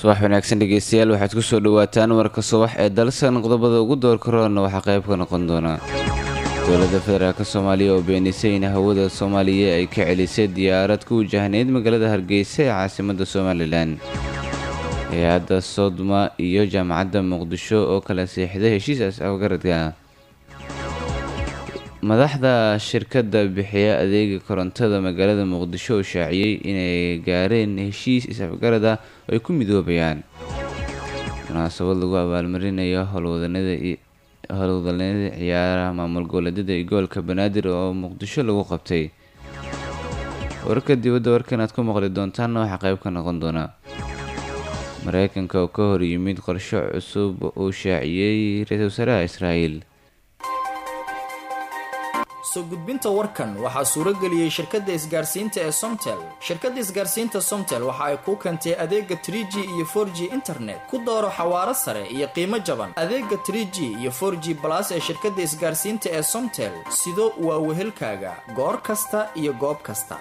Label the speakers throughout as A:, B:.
A: subax wanaagsan dhegeystayaal waxaad kusoo dhawaataan warka subax ee dalsan qodobada ugu doorka roonna waxaa qayb ka noqon doona dowladda federaalk soomaaliya oo beenisay in hawada soomaaliya ay ka celisay diyaarad ku wajahneyd magaalada hargeysa ee caasimada somalilan hay-adda sodma iyo jaamacadda muqdisho oo kala seexday heshiisaas afgaradka madaxda shirkadda bixiya adeega korontada magaalada muqdisho oo shaaciyey inay gaareen heshiis is-afgarad ah oo ay ku midoobayaan munaasabad lagu abaalmarinayo howlwadanada ciyaaraha maamul goboleedyada iyo gobolka banaadir oo muqdisho lagu qabtay wararka dibadda warkan aad ku maqli doontaanna waxaa qayb ka noqon doona mareykanka oo ka hor yimid qorsho cusub uu shaaciyey ra-iisul wasaaraha israa'iil
B: soo gudbinta warkan waxaa suurageliyey shirkadda isgaarsiinta ee somtel shirkadda isgaarsiinta somtel waxa ay kuu keentay adeega trie g iyo for g internet ku dooro xawaaro sare iyo qiimo jaban adeega trie g iyo for g balas ee shirkadda isgaarsiinta ee somtel sido waa wehelkaaga goor kasta iyo goob kasta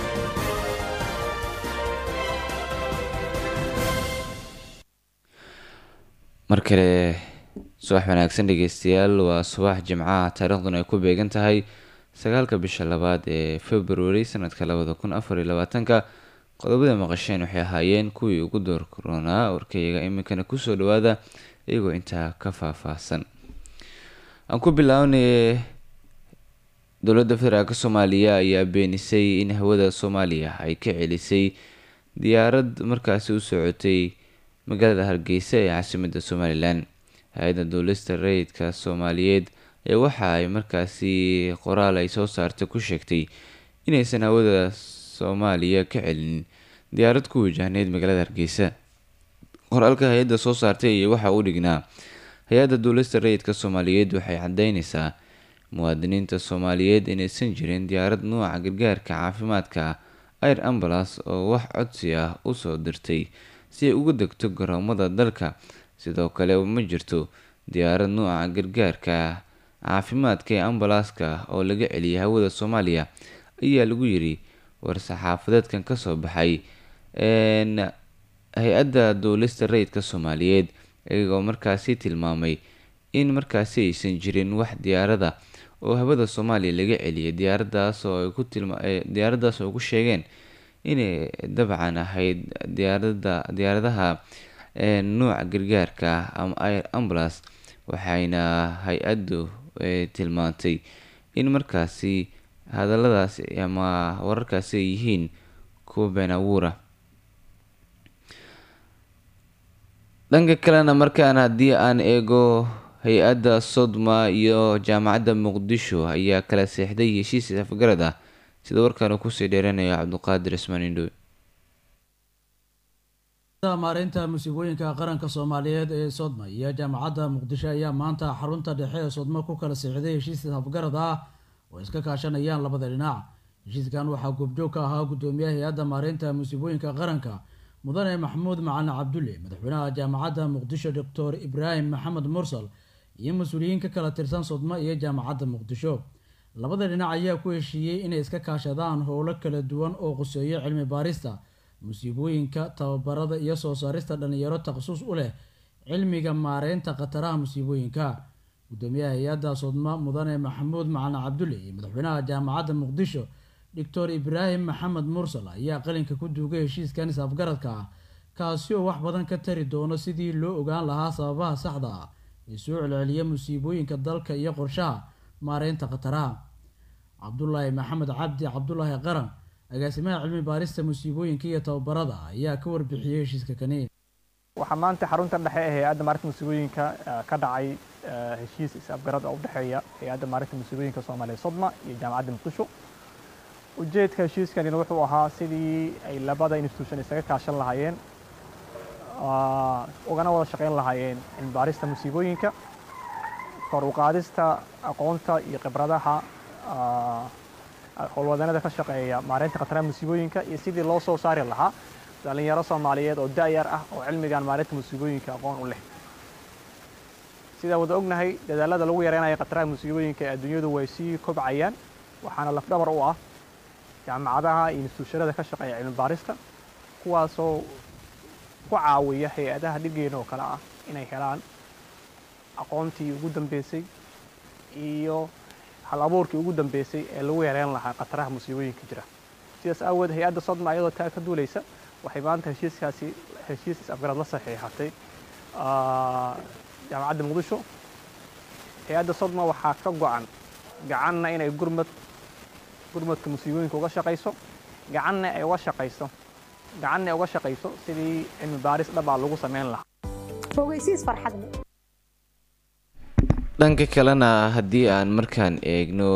A: mar kale subax wanaagsan dhegeystayaal waa subax jimcaha taariikhduna ay ku beegan tahay sagaalka bisha labaad ee february sanadka labada kun afar iyo labaatanka qodobada maqasheen waxay ahaayeen kuwii ugu door koronaa warkayaga iminkana kusoo dhawaada iyagoo intaa ka faahfaahsan aan ku bilaabnay dowladda federaalk soomaaliya ayaa beenisay in hawada soomaaliya ay ka celisay diyaarad markaasi u socotay magaalada hargeysa ee caasimada somalilan hay-adda duulista rayidka soomaaliyeed ee waxa ay markaasi qoraal ay soo saartay ku sheegtay inaysan hawada soomaaliya ka celinin diyaarad ku wajahneyd magaalada hargeysa qoraalka hay-adda soo saartay iyo waxa u dhignaa hay-adda duulista rayidka soomaaliyeed waxay cadeyneysaa muwaadiniinta soomaaliyeed inaysan jirin diyaarad nuuca gargaarka caafimaadka air ambulance oo wax codsi ah usoo dirtay si ay uga degto garoomada dalka sidoo kale ma jirto diyaarad nuuca gargaarka caafimaadka ee ambalaaska oo laga celiyay hawada soomaaliya ayaa lagu yiri war-saxaafadeedkan kasoo baxay hay-adda duulista rayidka soomaaliyeed iyagoo markaasi tilmaamay in markaasi aysan jirin wax diyaarada oo hawada soomaaliya laga celiyay diyaaradaas oo ay ku tilma diyaaradaas oo ku sheegeen inay dabcan ahayd diyaarada diyaaradaha nuuca gargaarka ama air ambulance waxayna hay-addu tilmaantay in markaasi hadaladaasi ama wararkaasi ay yihiin kuwa been abuura dhanka kalena markaan haddii aan eego hay-adda sodma iyo jaamacadda muqdisho ayaa kala seexday heshiis afgarad ah sida warkaan uu kusii dheeranayo cabduqaadir ismaan indhow
C: maareynta musiibooyinka qaranka soomaaliyeed ee sodma iyo jaamacadda muqdisho ayaa maanta xarunta dhexe ee sodma ku kala seexday heshiis afgarad ah oo iska kaashanayaan labada dhinac heshiiskan waxaa goobjoog ka ahaa guddoomiyaha hay-adda maareynta musiibooyinka qaranka mudane maxamuud macalin cabdulle madaxweynaha jaamacadda muqdisho doctor ibraahim maxamed mursal iyo mas-uuliyiin ka kala tirsan sodma iyo jaamacadda muqdisho labada dhinac ayaa ku heshiiyey inay iska kaashadaan howlo kala duwan oo quseeyo cilmi baarista musiibooyinka tababarada iyo soo saarista dhalinyaro takhasus u leh cilmiga maareynta khataraha musiibooyinka guddoomiyaha hay-adda sodma mudane maxamuud macalin cabdulle iyo madaxweynaha jaamacadda muqdisho doctor ibraahim maxamed mursal ayaa qalinka ku duugay heshiiskan is-afgaradka ah kaasi oo wax badan ka tari doono sidii loo ogaan lahaa sababaha saxda ah ee soo celceliya musiibooyinka dalka iyo qorshaha maareynta khataraha cabdulaahi maxamed cabdi cabdulaahi qaran agaasimaha cilmi baarista musiibooyinka iyo tababarada ayaa ka warbixiyey heshiiska kani
D: waxaa maanta xarunta dhexe ee hay-adda maarinta musiibooyinka ka dhacay heshiis is-afgarad oo u dhexeeya hay-adda maarinta musiibooyinka soomaaliya sodma iyo jaamacadda muqdisho ujeedka heshiiskanina wuxuu ahaa sidii ay labada institution isaga kaashan lahaayeen ugana wada shaqayn lahaayeen cilmi baarista musiibooyinka kor u qaadista aqoonta iyo khibradaha howlwadanada ka shaqeeya maareynta khataraha musiibooyinka iyo sidii loo soo saari lahaa dhalinyaro soomaaliyeed oo da-yar ah oo cilmigan maareynta musiibooyinka aqoon u leh sidaa wada ognahay dadaalada lagu yareynayo khataraha musiibooyinka ee adduunyadu way sii kobcayaan waxaana lafdhabar u ah jaamacadaha iyo instituushanada ka shaqeeya cilmi baarista kuwaasoo ku caawiya hay-adaha dhiggeena oo kale ah inay helaan aqoontii ugu dambeysay iyo hal abuurkii ugu dambeysay ee lagu yareyn lahaa khataraha musiibooyinka jira sidaas aawood hay-adda sodma ayadoo taa ka duulaysa waxay maanta heshiiskaasi heshiis is-afgarad la saxiixatay jaamacadda muqdisho hay-adda sodma waxaa ka go-an gacanna inay gurmad gurmadka musiibooyinka uga shaqayso gacanna ay uga shaqayso gacanna ay uga shaqayso sidii cilmi baaris dhabaa lagu sameyn lahaa
E: fogeysiis farxad leh
A: dhanka kalena haddii aan markaan eegno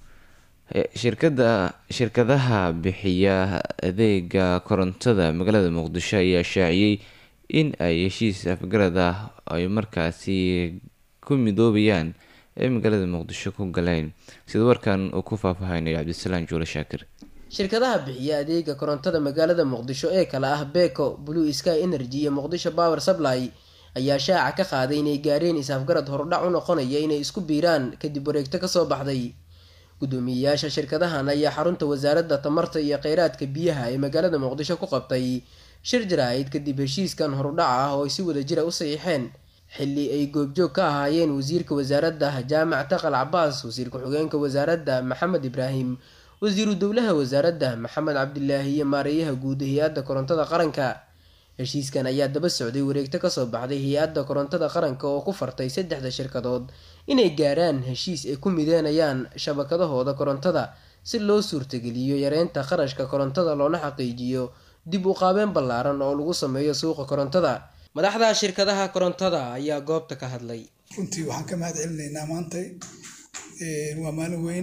A: shirkada shirkadaha bixiya adeega korontada magaalada muqdisho ayaa shaaciyey in ay heshiis afgarad ah ay markaasi ku midoobayaan ee magaalada muqdisho ku galeen sida warkan uu ku faahfaahaynayo cabdisalaan juule shaakir
F: shirkadaha bixiya adeega korontada magaalada muqdisho ee kale ah beko blue sky energy iyo muqdisho power supply ayaa shaaca ka qaaday inay gaareen is-afgarad hordhac u noqonaya inay isku biiraan kadib wareegto kasoo baxday guddoomiyeyaasha shirkadahan ayaa xarunta wasaaradda tamarta iyo kheyraadka biyaha ee magaalada muqdisho ku qabtay shir jaraa'id kadib heshiiskan horudhaca ah oo ay si wada jira u saxiixeen xilli ay goobjoog ka ahaayeen wasiirka wasaaradda jaamac taqal cabaas wasiir ku-xigeenka wasaaradda maxamed ibraahim wasiiru dowlaha wasaaradda maxamed cabdilaahi iyo maareeyaha guud hay-adda korontada qaranka heshiiskan ayaa daba socday wareegto kasoo baxday hay-adda korontada qaranka oo ku fartay saddexda shirkadood inay gaaraan heshiis ay ku mideynayaan shabakadahooda korontada si loo suurtageliyo yareynta qarashka korontada loona xaqiijiyo dib u qaabeen ballaaran oo lagu sameeyo suuqa korontada madaxda shirkadaha korontada ayaa goobta ka hadlay
G: runtii waxaan ka mahad celinaynaa maantay waa maalin weyn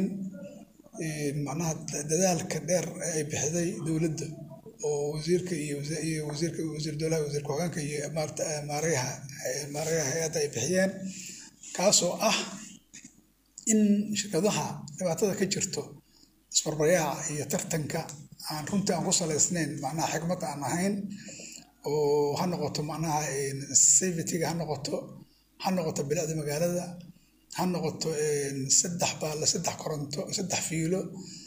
G: macnaha dadaalka dheer ee ay bixiday dowladda oo wasiirka iyo wasiirka wasiir dowlaha wasiir ku-xigeenka iyo maareyaha maareyaha hay-adda ay bixiyeen kaasoo ah in shirkadaha dhibaatada ka jirto isbarbaryaha iyo tartanka aan runtii aan ku salaysnayn macnaha xikmad aan ahayn oo ha noqoto macnaha safetyga ha noqoto ha noqoto bilicda magaalada ha noqoto saddex baale saddex koronto saddex fiilo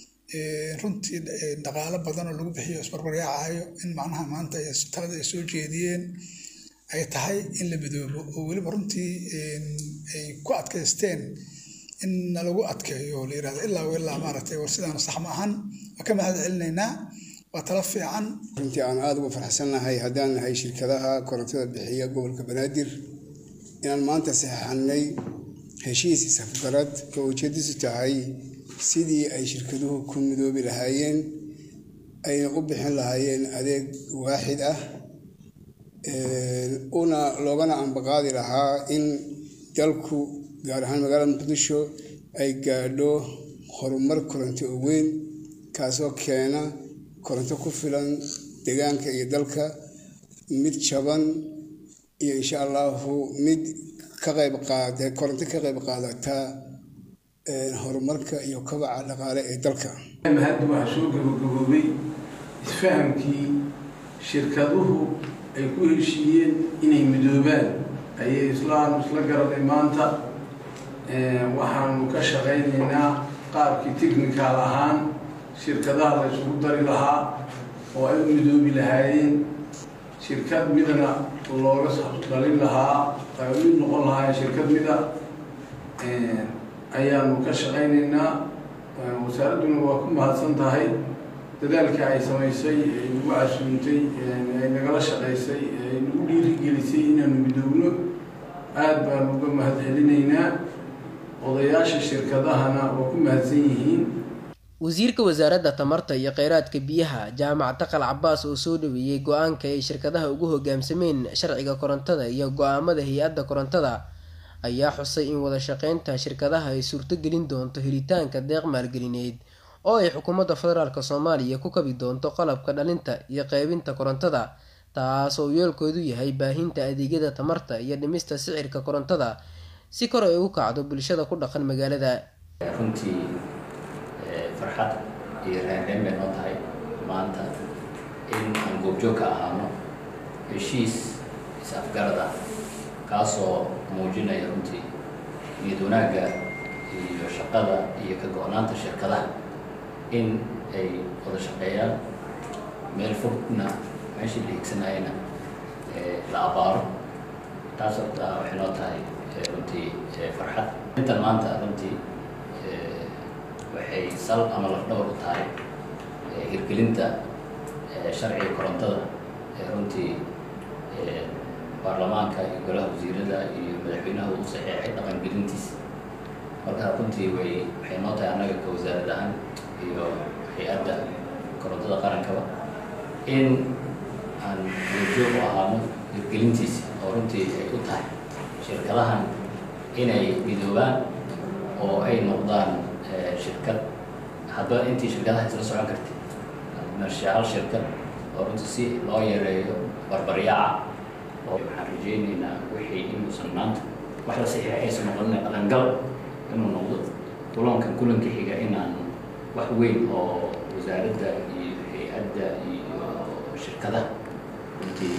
G: runtii dhaqaalo badan oo lagu bixiyo isbarbaryaacayo in macnaha maanta talada ay soo jeediyeen ay tahay in la midoobo oo weliba runtii ay ku adkaysteen in nalagu adkeeyo oo la yirahdo ilaa ilaa maaragtay war sidaana sax ma ahan waa ka mahad celinaynaa waa talo fiican
H: runtii aan aada ugu farxsannahay haddaan nahay shirkadaha korontada bixiya gobolka banaadir inaan maanta saxeixannay heshiis isafgarad oo ujeedadiisu tahay sidii ay shirkaduhu ku midoobi lahaayeen ayna u bixin lahaayeen adeeg waaxid ah una loogana ambaqaadi lahaa in dalku gaar ahaan magaalada muqdisho ay gaadho horumar koronto oo weyn kaasoo keena koronto ku filan deegaanka iyo dalka mid jaban iyo insha allahu mid ka qayb qaada koronto ka qayb qaadata horumarka iyo kabaca dhaqaale ee dalka
I: hadda waxaa soo gabagaboobay isfahamkii shirkaduhu ay ku heshiiyeen inay midoobaan ayay islaan isla garanay maanta waxaanu ka shaqaynaynaa qaabkii technical ahaan shirkadaha la isugu dari lahaa oo ay u midoobi lahaayeen shirkad midana looga dhalin lahaa ay mid noqon lahaayeen shirkad mida ayaanu ka shaqaynaynaa wasaaradduna waa ku mahadsan tahay dadaalka ay samaysay ay nagu casuuntay ay nagala shaqaysay ay nagu dhiirigelisay inaanu midoobno aada baanu uga mahad celinaynaa odayaasha shirkadahana waa ku mahadsan yihiin
F: wasiirka wasaaradda tamarta iyo kheyraadka biyaha jaamac taqal cabaas oo soo dhaweeyey go-aanka ay shirkadaha ugu hogaamsameen sharciga korontada iyo go-aamada hay-adda korontada ayaa xusay in wada shaqeynta shirkadaha ay suurtogelin doonto helitaanka deeq maalgelineed oo ay xukuumadda federaalk soomaaliya ku kabi doonto qalabka dhalinta iyo qeybinta korontada taas oo yoolkoodu yahay baahinta adeegyada tamarta iyo dhimista sicirka korontada si kor ay ugu kacdo bulshada ku dhaqan magaalada
J: runtii farxad iyo reereen bay noo tahay maanta in aan goobjoog ka ahaano heshiis is-afgarad ah kaasoo muujinaya runtii niyad wanaagga iyo shaqada iyo ka go-naanta shirkadaha in ay wada shaqeeyaan meel fogna meeshii la higsanayana la abaaro taas horta waxay noo tahay runtii farxad intan maanta runtii waxay sal ama lafdhawr u tahay hirgelinta sharciga korontada ee runtii baarlamaanka iyo golaha wasiirada iyo madaxweynaha uu saxeexay dhaqangelintiisa marka runtii way waxay noo tahay annaga ka wasaarad ahaan iyo hay-adda korontada qarankaba in aan joog u ahaano hirgelintiisa oo runtii ay u tahay shirkadahan inay midoobaan oo ay noqdaan shirkad hadba intii shirkadaha isla socon kartay meesha hal shirkad oo runtii si loo yareeyo barbaryaaca oo waxaan rajaynaynaa wixii inuusan maanta wax la saxiixay aysan noqonin dhaqangal inuu noqdo kulankan kulanka xiga inaan wax weyn oo wasaaradda iyo hay-adda iyo shirkadaha runtii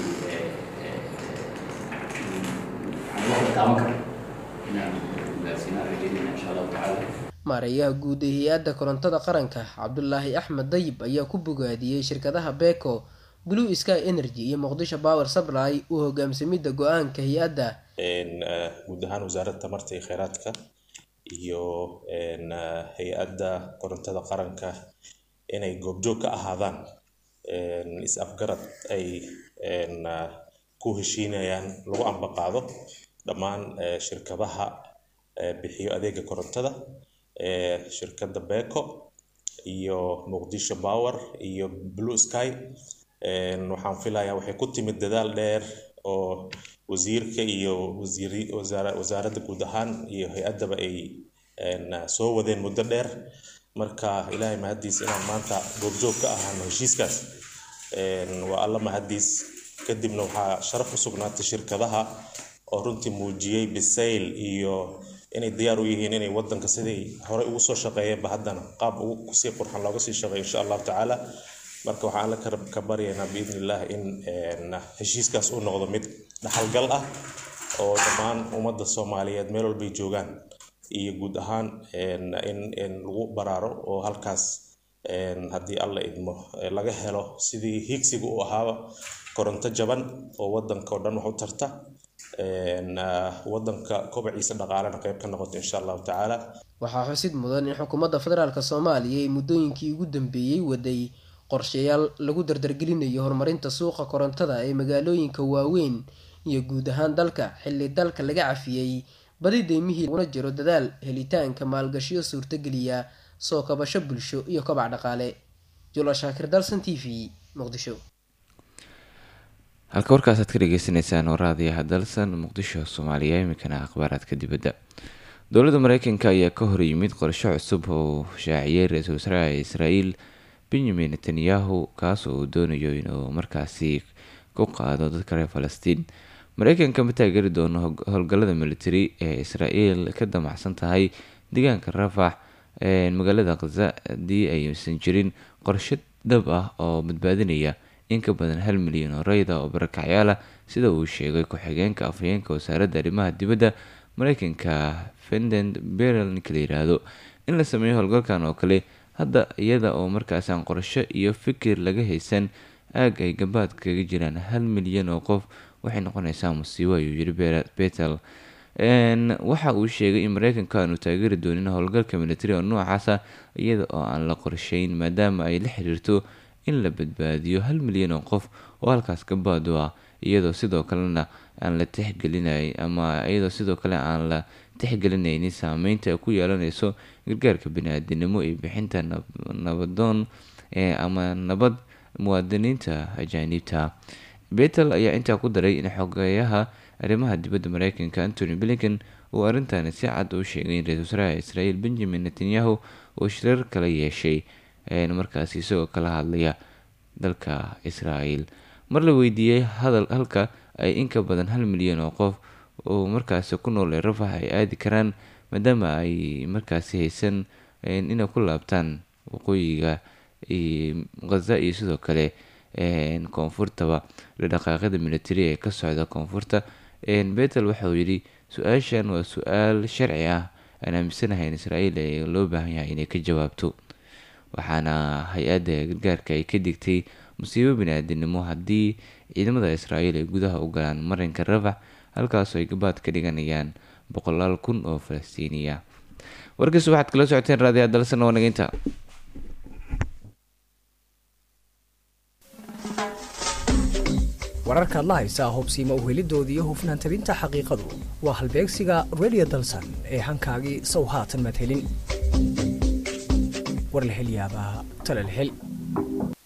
J: waxaan wax la taaban karo inaan gaarsiinaan rajaynayna insha allahu tacaala
F: maareeyaha guud ee hay-adda korontada qaranka cabdulaahi axmed dayib ayaa ku bogaadiyey shirkadaha beko blue sky energy iyo muqdisho power supply u hogaamsamidda go-aanka hay-adda
K: guud ahaan wasaaradda tamarta iyo kheyraadka iyo hay-adda korontada qaranka inay goobjoog ka ahaadaan is-afgarad ay ku heshiinayaan lagu ambaqaado dhammaan shirkadaha bixiyo adeega korontada shirkadda beko iyo muqdisho power iyo blue sky waxaan filayaa waxay ku timid dadaal dheer oo wasiirka iyo wasiiri wasaara wasaaradda guud ahaan iyo hay-addaba ay soo wadeen muddo dheer marka ilaahay mahaddiis inaan maanta goobjoog ka ahaano heshiiskaas waa alla mahaddiis kadibna waxaa sharaf u sugnaatay shirkadaha oo runtii muujiyey bisayl iyo inay diyaar u yihiin inay wadanka sidii horey ugu soo shaqeeyeenba haddana qaab ugu kusii qurxan looga sii shaqeeyo insha allahu tacaala marka waxaan alla ka baryaynaa biidni illah in heshiiskaas uu noqdo mid dhaxalgal ah oo dhammaan ummadda soomaaliyeed meel walbay joogaan iyo guud ahaan in lagu baraaro oo halkaas haddii alla idmo laga helo sidii higsiga u ahaaba koronto jaban oo wadanka oo dhan wax u tarta wadanka kobaciisa dhaqaalena qayb ka noqoto insha allahu tacaala
F: waxaa xusid mudan in xukuumadda federaalk soomaaliya ay muddooyinkii ugu dambeeyey waday qorshayaal lagu dardargelinayo horumarinta suuqa korontada ee magaalooyinka waaweyn iyo guud ahaan dalka xilli dalka laga cafiyey badi deymihii laguna jiro dadaal helitaanka maalgashiyo suurtageliya soo kabasho bulsho iyo kobac dhaqaale jula shaakir dalsan t v muqdisho
A: halka warkaasaad ka dhageysaneysaan waraadiyaha dalsan muqdisho soomaaliya iminkana akhbaaraadka dibadda dowladda mareykanka ayaa ka hor yimid qorsho cusub oo shaaciyey ra-iisul wasaaraha israael benyamin netanyahu kaas oo uu doonayo inuu markaasi ku qaado dadka reer falastiin mareykanka ma taageeri doono howlgallada military ee israel ka damacsan tahay deegaanka rafax magaalada khaza haddii aysan jirin qorshe dhab ah oo badbaadinaya in ka badan hal milyan oo rayda oo barakacyaal ah sida uu sheegay ku-xigeenka afhayeenka wasaaradda arrimaha dibadda mareykanka fendent berel ninka la yiraahdo in la sameeyo howlgalkan oo kale hadda iyada oo markaas aan qorsho iyo fikir laga haysan aag ay gabaad kaga jiraan hal milyan oo qof waxay noqonaysaa musiibo ayuu yiri betel waxa uu sheegay in mareykanka aanu taageeri doonin howlgalka military oo noocaasa iyada oo aan la qorsheyn maadaama ay la xiriirto in la badbaadiyo hal milyan oo qof oo halkaas gabaadu ah iyadoo sidoo kalena aan la tixgelinay ama iyadoo sidoo kale aan la tixgelinaynin saameynta ku yeelanayso gargaarka bani-aadinimo iyo bixinta nabadoon ama nabad muwaadiniinta ajaaniibta betel ayaa intaa ku daray in xogeyaha arrimaha dibadda mareykanka antony blinken uu arrintaani si cad u sheegay in ra-isul wasaaraha israel benjamin netanyahu uu shirar kala yeeshay markaasi isagoo kala hadlaya dalka israel mar la weydiiyey hadal halka ay in ka badan hal milyan oo qof oo markaasi ku nool ee rafax ay aadi karaan maadaama ay markaasi haysan inay ku laabtaan waqooyiga khaza iyo sidoo kale koonfurtaba dhaqaaqyada military ee ka socda koonfurta betel waxauu yidhi su-aashan waa su-aal sharci ah aan aaminsanahay in israel ee loo baahan yahay inay ka jawaabto waxaana hay-adda gargaarka ay ka digtay musiibo bini-aadinimo haddii ciidamada israa'iil ay gudaha u galaan marinka rafax halkaasoo ay gabaad ka dhiganayaan boqolaal kun oo falastiiniya warkiis waxaad kala socoteen raadiyaa dalsan oo nageynta
L: wararkaad la haysaa hubsiima uhelidooda iyo hufnaan tabinta xaqiiqadu waa halbeegsiga redio dalsan ee hankaagii sow haatan madhelin war la hel yaabaa tale la hel